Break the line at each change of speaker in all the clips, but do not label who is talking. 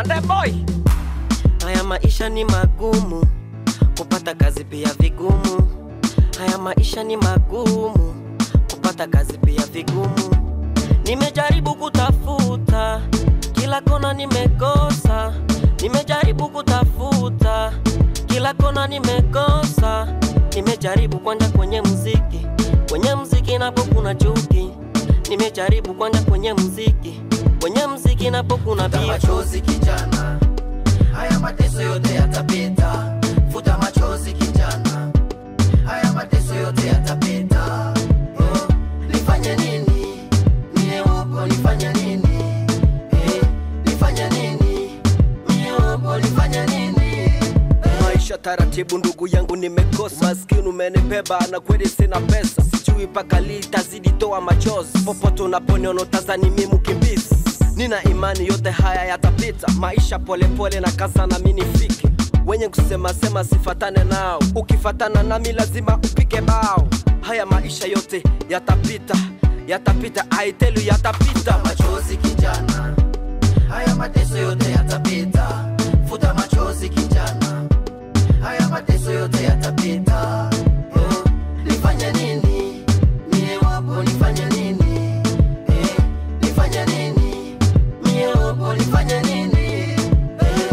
Nande boy, haya maisha ni magumu, kupata kazi pia vigumu. Haya maisha ni magumu, kupata kazi pia vigumu. Nimejaribu kutafuta kila kona, nimekosa. Nimejaribu kutafuta kila kona, nimekosa. Nimejaribu kwenda kwenye muziki, kwenye muziki napo kuna chuki. Nimejaribu kwenda kwenye muziki, kwenye muziki napo kuna
Futa
beef.
machozi kijana, haya mateso yote yatapita. Futa machozi kijana, haya mateso yote yatapita. Oh, nifanye nini? Mie upo nifanye nini? Eh, nifanye nini? Mie upo nifanye nini? Eh,
maisha taratibu, ndugu yangu, nimekosa maskini, umenibeba na kweli sina pesa, sijui mpaka lini tazidi toa machozi. Popote unaponiona tazani mimi mkimbizi, nina imani yote haya yatapita. Maisha polepole na kaza na mimi nifike, wenye kusema sema sifatane nao, ukifatana nami lazima upike bao. Haya maisha yote yatapita, yatapita, I tell you yatapita.
machozi kijana, haya mateso yote yatapita. Futa machozi kijana, haya mateso yote yatapita. Oh, nifanye nini? Mie wapo nifanye nini? Eh, nifanye nini? Mie wapo nifanye nini? Eh,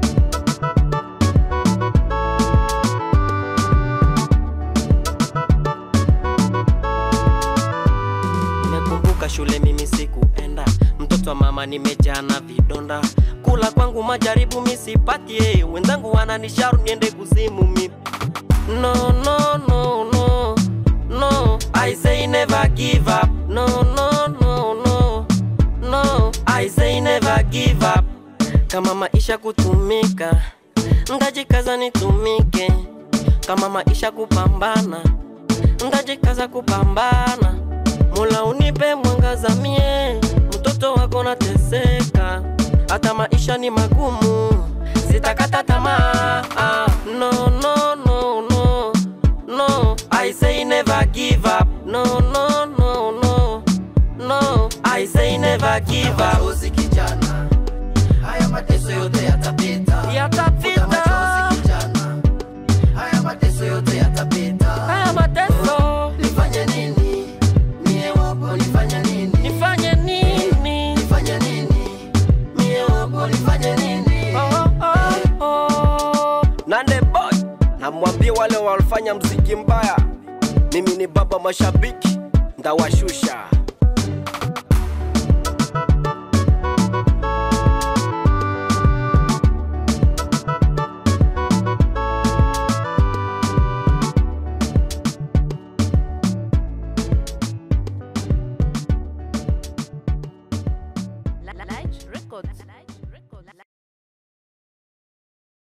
Nimekumbuka shule mimi sikuenda, mtoto wa mama nimejaa na vidonda, kula kwangu majaribu misipatie, wenzangu wananishauri niende kuzimu mi no, no, no, no, no, I say never give up, no, no, no, no, no, I say never give up. Kama maisha kutumika, ndajikaza nitumike, kama maisha kupambana, ndajikaza kupambana. Mola unipe mwangaza mie, mtoto wako nateseka, hata maisha ni magumu, sitakata tamaa. Ah, No, no, no, no, no, I say never give up. No, no, no, no, no, I say never give up.
machozi kijana, haya mateso yote yatapita. Futa
Yatapita
machozi kijana, haya mateso yote yatapita.
haya mateso,
Nifanye nini? Mie wapo nifanye nini?
nifanye nini?
Nifanye nini? Mie wapo nifanye nini?
Oh, oh, oh. Nande boy, namwambia wale walifanya mziki mbaya, mimi ni baba mashabiki, ndawashusha.
Light Records.